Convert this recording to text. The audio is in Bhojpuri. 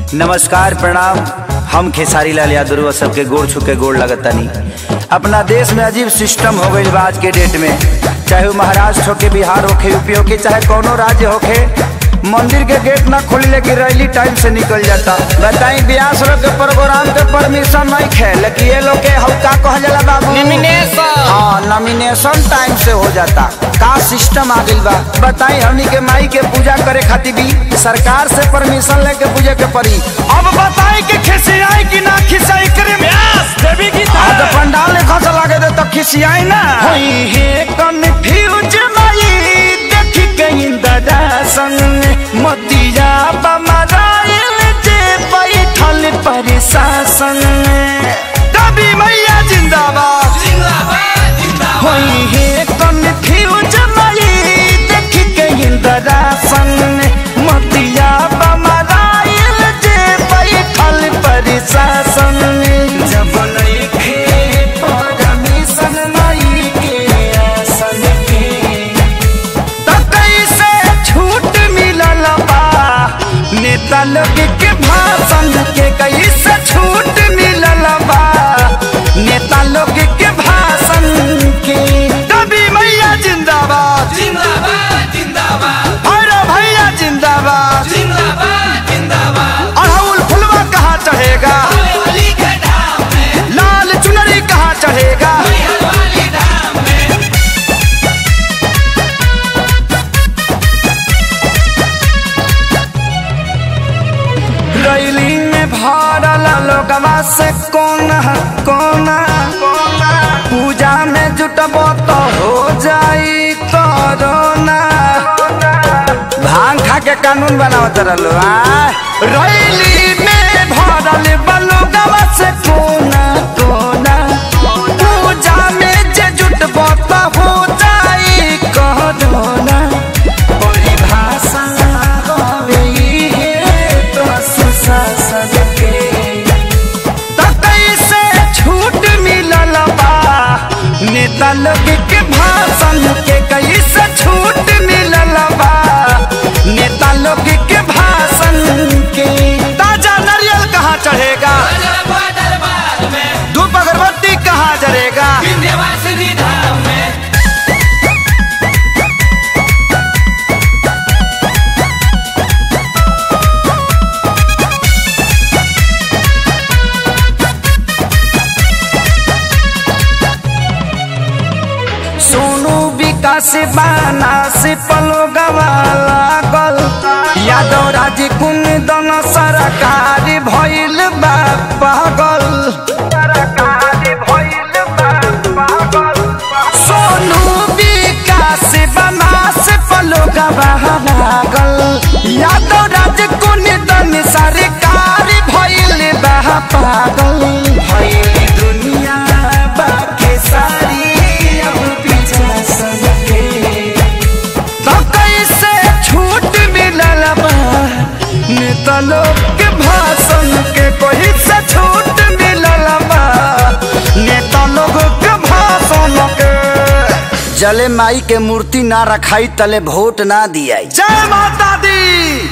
नमस्कार प्रणाम हम खेसारी लाल यादव सबके गोड़ छू के गोड़ लगतनी अपना देश में अजीब सिस्टम हो गई आज के डेट में चाहे वो महाराष्ट्र होके बिहार होके यूपी होके चाहे कोनो राज्य होके मंदिर के गेट ना खोली लेकिन रैली टाइम से निकल जाता बताई ब्यास लोग के प्रोग्राम के परमिशन नहीं खे लेकिन ये लोग के हम का कहल जाला बाबू Nomination। हाँ नॉमिनेशन टाइम से हो जाता का सिस्टम आ गइल बा बताई हमनी के माई के पूजा करे खातिर भी सरकार से परमिशन लेके पूजे के पड़ी अब बताई कि खिसियाई कि ना खिसियाई करे व्यास देवी की आ तो पंडाल ने खस लागे दे तो खिसियाई ना होई हे कन्फ्यूज माई देखी गई दादा संग मतिया बमराइल जे बैठल प्रशासन कभी मैया जिंदाबाद होई हे कन्फ्यूज माई देखी गई दादा संग मतिया बमराइल जे बैठल प्रशासन जब नइखे परमिशन माई के आसन के त कैसे छूट मिलल बा नेता लोग के भाषण के कैसे छूट मिलल बा नेता लोग के भाषण के कभी मैया जिंदाबाद जिंदाबाद जिंदाबाद भैरव भैया जिंदाबाद जिंदाबाद जिंदाबाद अड़हुल फुलवा कहाँ चढ़ेगा वाली के धाम में लाल चुनरी कहाँ चढ़ेगा मैहर वाली धाम में रैली में भरल लोगवा से कोना कोना कोना पूजा में जुटबो तो हो जाई कोरोना भांग खा के कानून बनावत रहलो आ रैली में भरल बलोगवा से कोना कोना पूजा में जे जुटबो तो हो जाई कोरोना परिभाषा होवे इहे तो सुशासन के त कैसे छूट मिलल बा नेता लोग के भाषण के कैसे छूट मिलल बा नेता लोग के भाषण के ताजा नारियल कहाँ चढ़ेगा अजरबा दरबार में धूप अगरबत्ती कहाँ जरेगा विंध्यवासिनी धाम में सोनू विकास बाना से पलो लागल यादव राज कुंदन सरकार भइल बा पागल सोनू विकास बाना से पलो लागल यादव राज कुंदन सरकार भइल बा पागल भइल दुनिया बाके सारी अब पीछा सबके तो कैसे छूट मिलल बा नेता लोग के भाषण के कोई से छूट मिलल बा नेता लोग के भाषण के जले माई के मूर्ति ना रखाई तले वोट ना दियाई जय माता दी